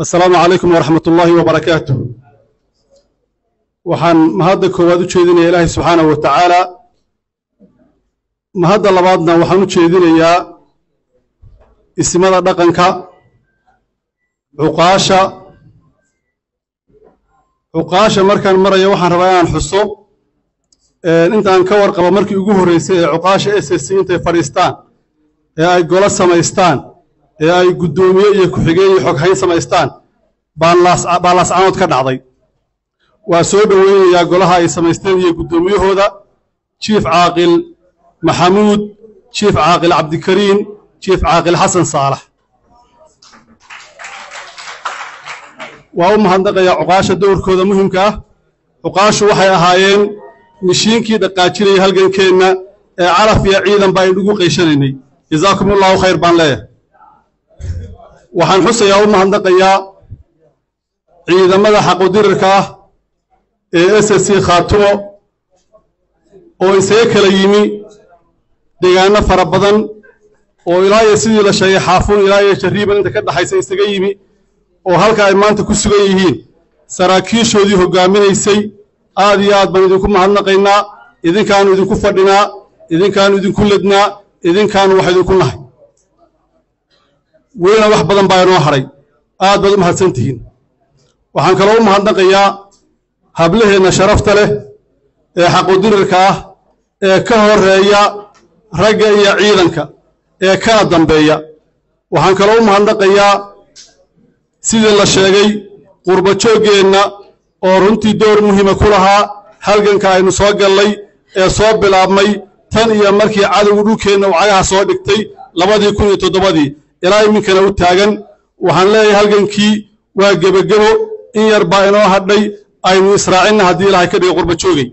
assalaamu calaykum waraxmat ullaahi wabarakaatu waxaan mahadda koowaad u jeedinaya ilaahay subxaanahu wa tacaala mahadda labaadna waxaan u jeedinayaa ismada dhaqanka cuqaasha cuqaasha markaan maraya waxaan rabaa inaan xuso intaan ka warqabo markii ugu horreysay ee cuqaasha s s c intay fadhiistaan ee ay golo samaystaan ee ay guddoomiye iyo ku-xigeen iyo xoghayn samaystaan baan laascanood ka dhacday waa soo dhoweynayaa golaha ay samaysteen iyo guddoomiyahooda jiif caaqil maxamuud jiif caaqil cabdikariin jiif caaqil xasan saalax waa u mahadnaqayaa cuqaasha dowrkooda muhimka ah cuqaashu waxay ahaayeen mishiinkii dhaqaajinaya halgankeenna ee calaf iyo ciidanba aynu ugu qayshanaynay jazaakum ullahu khayr baan leeyahay waxaan xusayaa u mahadnaqayaa ciidamada xaqudirirka ah ee s s c khaatumo oo isaga kala yimi deegaano fara badan oo ilaa iyo sidii la sheegay xaafuun ilaa iyo jariiban inta ka dhaxaysa isaga yimi oo halka ay maanta ku sugan yihiin saraakiishoodii hoggaaminaysay aad iyo aad baan idinku mahadnaqaynaa idinkaanu idinku fadhinaa idinkaanu idinku lednaa idinkaanu wax idinku nahay welina wax badan baa inoo hadhay aad baad u mahadsan tihiin waxaan kaloo u mahadnaqayaa hablaheenna sharafta leh ee xaqudirirka ah ee ka horeeya ragga iyo ciidanka ee kana dambeeya waxaan kaloo u mahadnaqayaa sidii la sheegay qurbajooggeenna oo runtii door muhiima ku lahaa halganka aynu soo gallay ee soo bilaabmay tan iyo markii cadowgu dhulkeenna uu cagaha soo dhigtay labadii kun iyo toddobadii ilaa iminkana u taagan waxaan leeyahay halgankii waa gebagebo in yar baa inoo hadhay aynu israacinna haddii ilaahay ka dhiga qurbajoogay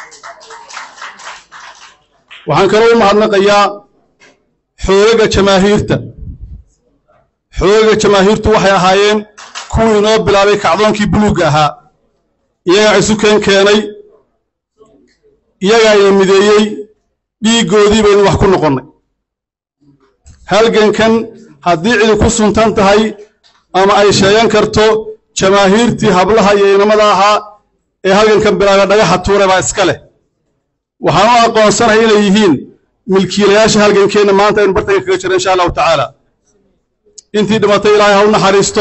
waxaan kaloo u mahadnaqayaa xoogaga jamaahiirta xoogaga jamaahiirtu waxay ahaayeen kuwii inoo bilaabay kacdoonkii buluugga ahaa iyagaa isu keen keenay iyagaa ina mideeyey dhiiggoodii baynu wax ku noqonnay halgankan haddii cidi ku suntan tahay ama ay sheegan karto jamaahiirtii hablaha iyo inamada ahaa ee halgankan bilaaga dhagaxa tuure baa iska leh waxaan u aqoonsanahay inay yihiin milkiilayaasha halgankeenna maanta aynu bartanka kaga jiro insha allahu tacaala intii dhimatay ilaahay ha u naxariisto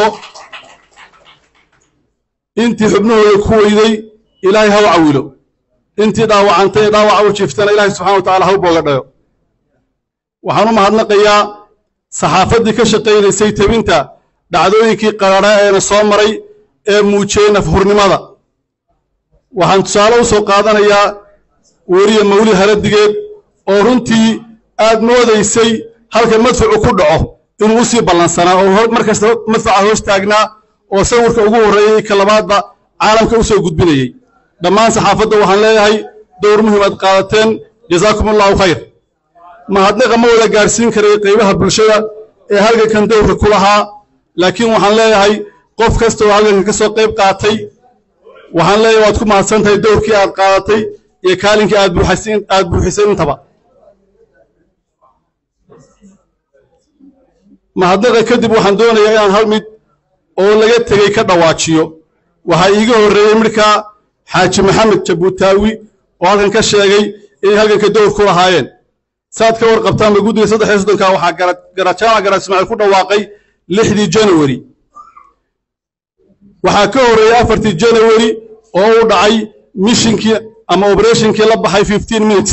intii xubnahooda ku weyday ilaahay ha u cawilo intii dhaawacantay ee dhaawaca u jiiftana ilaahay subxana wa tacala ha u booga dhayo waxaan u mahadnaqayaa saxaafaddii ka shaqaynaysay tebinta dhacdooyinkii qarara eena soo maray ee muujiyey nafhurnimada waxaan tusaale u soo qaadanayaa weriye mawli haradigeed oo runtii aad moodaysay halka madfucu ku dhaco inuu u sii ballansanaa oo mar kasta madfaca hoos taagnaa oo sawirka ugu horreeyey ka labaadba caalamka u soo gudbinayey dhammaan saxaafadda waxaan leeyahay dowr muhim aad qaadateen jazaakum allahu khayr mahadnaqa ma wada gaadhsiin karay qaybaha bulshada ee halgankan dowrka ku lahaa laakiin waxaan leeyahay qof kasta oo halgankan ka soo qayb qaatay waxaan leeyahay waad ku mahadsan tahay dowrkii aad qaadatay iyo kaalinkii aad buuxisay intaba mahadnaqa kadib waxaan doonayaa inaan hal mid oo laga tegey ka dhawaajiyo waxaa iiga horreeyey midhkaa xaaji maxamed jabuutaawi oo halkan ka sheegay inay halganka dowr ku lahaayeen saad ka warqabtaanba guddiga saddex iyo soddonka waxaa garajaamac garaad ismaaciil ku dhawaaqay lixdii janawari waxaa ka horreeyey afartii janawari oo u dhacay mishinkii ama oberatinkii la baxay fifteen minutes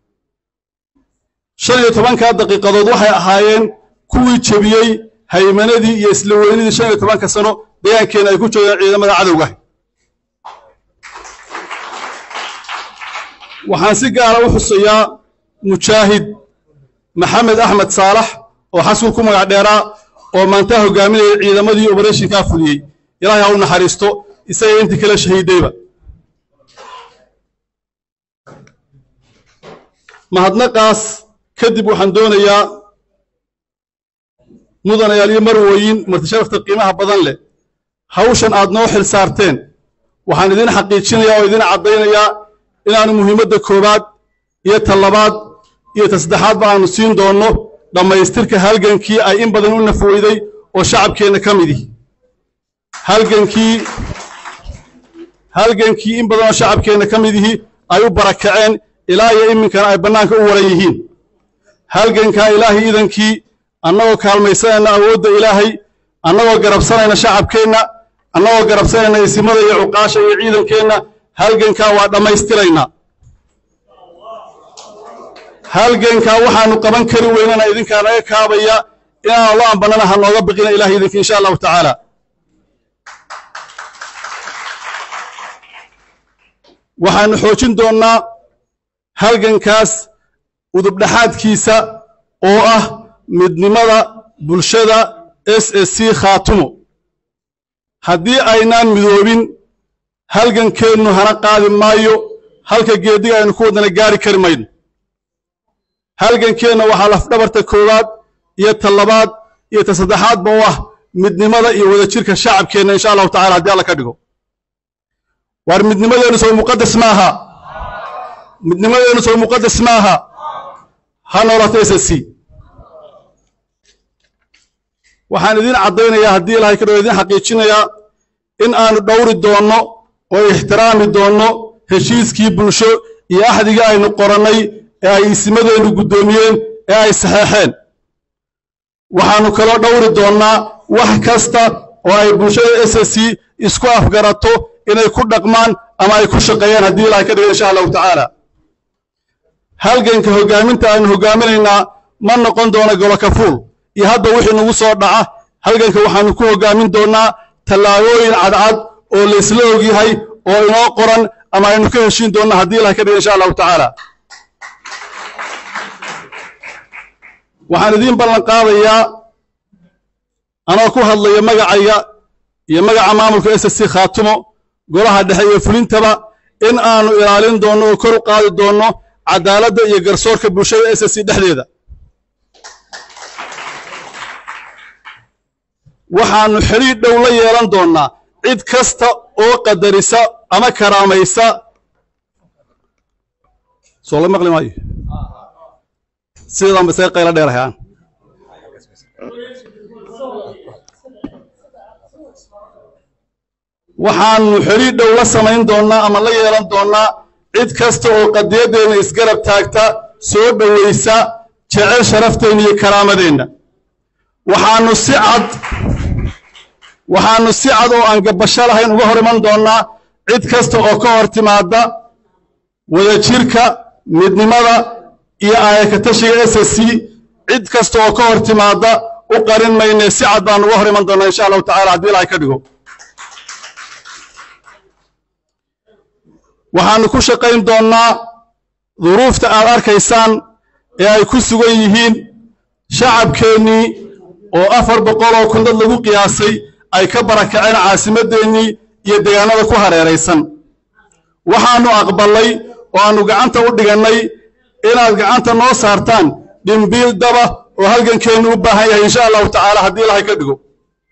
shan iyo tobankaa daqiiqadood waxay ahaayeen kuwii jebiyey haymanadii iyo isla weynidii shan iyo tobanka sano deegaankeenna ay ku joogeen ciidamada cadowga waxaan si gaara u xusayaa mujaahid maxamed axmed saalax oo xaskul ku magac dheeraa oo maantaa hogaaminayay ciidamadii oberashinkaa fuliyey ilaahay ha u naxariisto isaga intii kala shahiidayba mahadnaqaas kadib waxaan doonayaa mudanayaal iyo marwooyin martisharafta qiimaha badan leh hawshan aad noo xil saarteen waxaan idin xaqiijinayaa oo idin caddaynayaa inaanu muhiimadda koowaad iyo ta labaad iyo ta saddexaadba aanu siin doonno dhammaystirka halgankii ay in badan u nafweyday oo shacabkeenna ka mid ihi halgankii halgankii in badanoo shacabkeenna ka mid yihi ay u barakaceen ilaa iyo iminkana ay bannaanka u waran yihiin halgankaa ilaahay idankii annagoo kaalmaysanayna awoodda ilaahay annagoo garabsanayna shacabkeenna annagoo garabsanayna isimada iyo cuqaasha iyo ciidankeenna halgankaa waa dhammaystiraynaa halgankaa waxaanu qaban kari weynana idinkaa naga kaabaya inaanu la ambanana ha nooga biqina ilahay idinki insha allahu tacaala waxaanu xoojin doonnaa halgankaas udubdhaxaadkiisa oo ah midnimada bulshada s s c khaatumo haddii aynaan midoobin halgankeennu hana qaadi maayo halka geeddiga aynu ku wadana gaari kari mayno halgankeenna waxaa lafdhabarta koowaad iyo ta labaad iyo ta saddexaadba u ah midnimada iyo wadajirka shacabkeenna insha allahu tacala haddii alla ka dhigo waar midnimadeennu soo muqadas maaha midnimadeennu soo muqadas maaha ha noolato s s c waxaan idin caddaynayaa haddii ilahay ka dhigo idin xaqiijinayaa in aanu dhowri doonno oo ixtiraami doonno heshiiskii bulsho iyo axdigii aynu qorannay ee ay isimadeennu guddoomiyeen ee ay saxeexeen waxaannu kaloo dhowri doonnaa wax kasta oo ay bulshada s s c isku afgarato inay ku dhaqmaan ama ay ku shaqeeyaan haddii ilahay ka dhigo insha allahu tacaala halganka hoggaaminta aynu hoggaaminaynaa ma noqon doono golokafuul iyo hadda wixii nagu soo dhaca halganka waxaannu ku hoggaamin doonnaa tallaabooyin cadcad oo laysla ogyahay oo inoo qoran ama aynu ka heshiin doonna haddii ilahay ka dhigo insha allahu tacaala waxaan idiin ballan qaadayaa anoo ku hadlaya magacayga iyo magaca maamulka s s c khaatumo golaha dhexe iyo fulintaba in aanu ilaalin doonno oo kor u qaadi doonno cadaaladda iyo garsoorka bulshada s s c dhexdeeda waxaannu xidhiidh dhow la yeelan doonnaa cid kasta oo qadarisa ama karaamaysa soo la maqli maayo sidaanba isaga qaylo dheerahayaan waxaannu xidhiidh dhow la samayn doonnaa ama la yeelan doonnaa cid kasta oo qadiyaddeenna isgarab taagta soo dhowaysa jecel sharafteenna iyo karaamadeenna waxaannu si cad waxaannu si cad oo aan gabbasho lahayn uga hor iman doonnaa cid kasta oo ka hor timaadda wadajirka midnimada iyo aayakatashiga s s c cid kasta oo ka hor timaadda u qarin maynee si cad baan uga hor iman doonnaa insha allahu tacala haddii ilahay ka dhigo waxaannu ku shaqayn doonnaa duruufta aad arkaysaan ee ay ku sugan yihiin shacabkeennii oo afar boqol oo kun dad lagu qiyaasay ay ka barakaceen caasimadeennii iyo deegaanada ku hareeraysan waxaannu aqballay oo aannu gacanta u dhigannay inaad gacanta noo saartaan dhimbiil daba oo halgankeennu u baahan yahay insha allahu tacaala haddii ilahay ka dhigo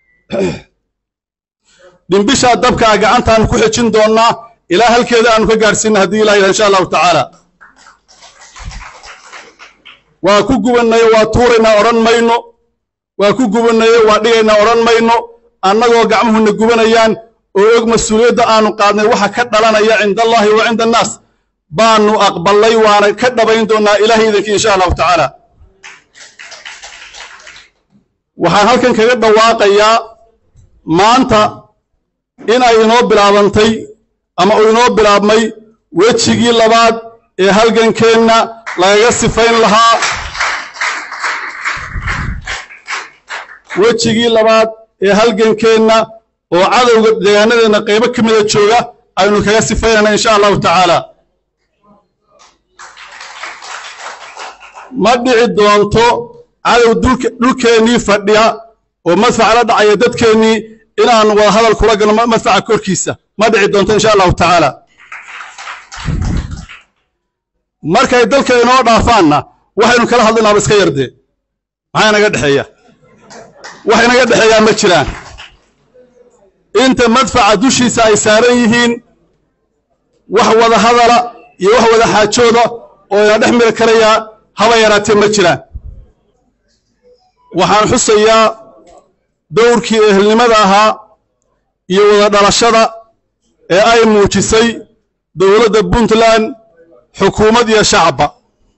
dhimbishaa dabka a gacantaannu ku xejin doonnaa ilaa halkeeda aanu ka gaadhsiinna haddii ilaha yidhaha insha allahu tacaala waa ku gubannayo waa tuuraynaa odhan mayno waa ku gubannayo waa dhigaynaa odhan mayno annagoo gacmuhuna gubanayaan oo og mas-uuliyadda aanu qaadnay waxa ka dhalanaya cinda allahi wa cinda annaas baannu aqballay waana ka dhabayn doonnaa ilahay idankii insha allahu tacaala waxaan halkan kaga dhawaaqayaa maanta in ay inoo bilaabantay ama uu inoo bilaabmay wejigii labaad ee halgankeenna lagaga sifayn lahaa wejigii labaad ee halgankeenna oo cadowga deegaanadeenna qaybo ka mida jooga aynu kaga sifaynayna insha allahu tacaala ma dhici doonto cadow dhulkeennii fadhiya oo madfaca la dhacaya dadkeennii inaannu wada hadal kula galno madfaca korkiisa ma dhici doonto insha allahu tacaala markay dalka inoo dhaafaanna waxaynu kala hadlaynaaba iska yardee maxaa inaga dhexeeya wax inaga dhexeeyaa ma jiraan inta madfaca dushiisa ay saaran yihiin wax wada hadala iyo wax wada xaajooda oo ina dhex miri karayaa haba yaraatee ma jiraan waxaan xusayaa dowrkii ehelnimada ahaa iyo wada dhalashada ee ay muujisay dowladda puntland xukuumad iyo shacabba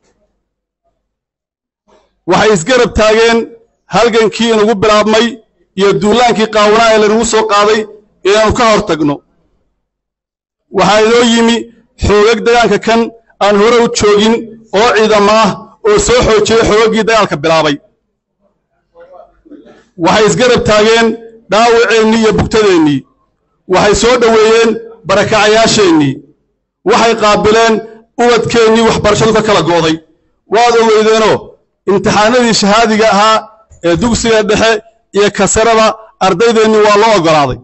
waxay isgarab taageen halgankii inugu bilaabmay iyo duulaankii qaawanaa ee lanagu soo qaaday inaanu ka hor tagno waxaa inoo yimi xoogag dagaalka kan aan hore u joogin oo ciidamo ah oo soo xoojiyey xoogaggii dagaalka bilaabay waxay isgarab taageen dhaawaceennii iyo bugtadeennii waxay soo dhoweeyeen barakacayaasheennii waxay qaabileen ubadkeennii waxbarashadu ka kala gooday waad ogeydeenoo imtixaanadii shahaadiga ahaa ee dugsiga dhexe iyo kasarada ardaydeenni waa loo oggolaaday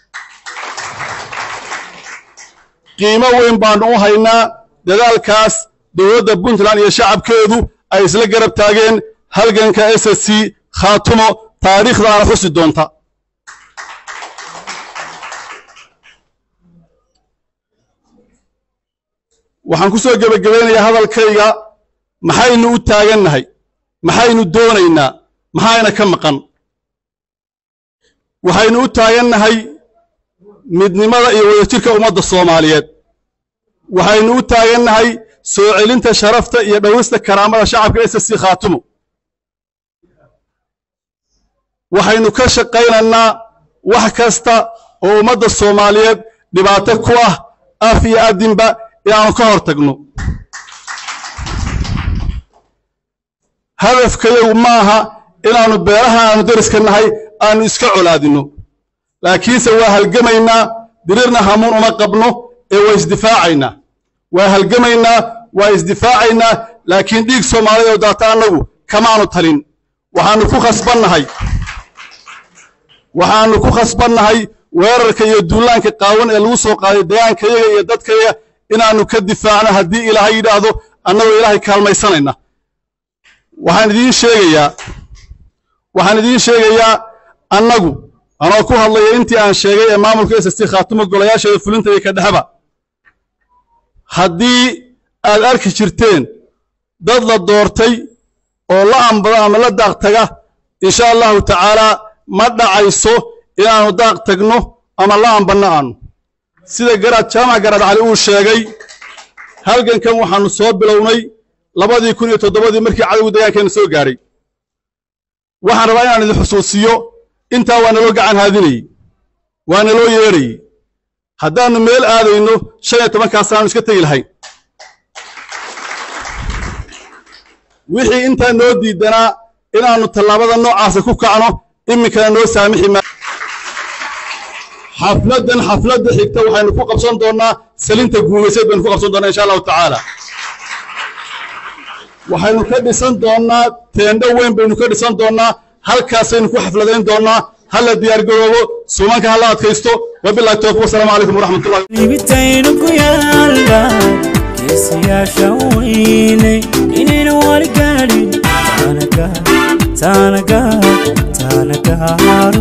qiimo weyn baannu u haynaa dadaalkaas dowladda puntland iyo shacabkeedu ay isla garab taageen halganka s s c khaatumo taariikhdaana xusi doonta waxaan ku soo gebagabaynayaa hadalkayga maxaynu u taagannahay maxaynu doonaynaa maxayna ka maqan waxaynu u taagannahay midnimada iyo wadajirka ummadda soomaaliyeed waxaynu u taagannahay soo celinta sharafta iyo dhowrista karaamada shacabka s s c khaatumo waxaynu ka shaqaynaynaa wax kasta oo ummadda soomaaliyeed dhibaato ku ah af iyo addinba inaanu ka hor tagno hadafkayagu ma aha inaannu beeraha aanu deriska nahay aanu iska colaadinno laakiinse waa halgamaynaa dirirna hamuun uma qabno ee waa isdifaacaynaa waa halgamaynaa waa isdifaacaynaa laakiin dhiig soomaaliyeed oo daata annagu kamaanu talin waxaannu ku khasbannahay waxaannu ku khasbannahay weerarka iyo duulaanka qaawan ee lagu soo qaaday degaankayaga iyo dadkayaga inaannu ka difaacno haddii ilaahay yidhaahdo annagoo ilaahay kaalmaysanayna waxaan idiin sheegayaa waxaan idiin sheegayaa annagu anoo ku hadlaya intii aan sheegay ee maamulka s s t khaatumo golayaasheeda fulinta iyo ka dhexba haddii aad arki jirteen dad la doortay oo la ambado ama la daaq taga insha allahu tacaalaa ma dhacayso inaannu daaq tagno ama la ambanno aanu sida garaad jaamac garaad cali uu sheegay halgankan waxaannu soo bilownay labadii kun iyo toddobadii markii cadowgu dagaankeenna soo gaadhay waxaan rabaa inaan idin xusuusiyo intaa waa naloo gacan haadinayey waa naloo yeedhayey haddaannu meel aadayno shan iyo tobankaas aanu iska tegi lahayn wixii intaa noo diidanaa inaannu tallaabada noocaasa ku kacno iminkana noo saamixi maa xafladdan xafladda xigta waxaynu ku qabsan doonnaa salinta guumayseed baynu ku qabsan doonnaa insha allahu tacaala waxaynu ka dhisan doonnaa teendho weyn baynu ka dhisan doonnaa halkaasaynu ku xafladayn doonnaa hala diyaargaroobo suumanka hala adkaysto wabillahi tawfiq wasalaamu calaykum waraxmatullahi libitaynu ku yaalla geesiyaasha weyne inayna wali gaadhin taanaga taanaga taanaga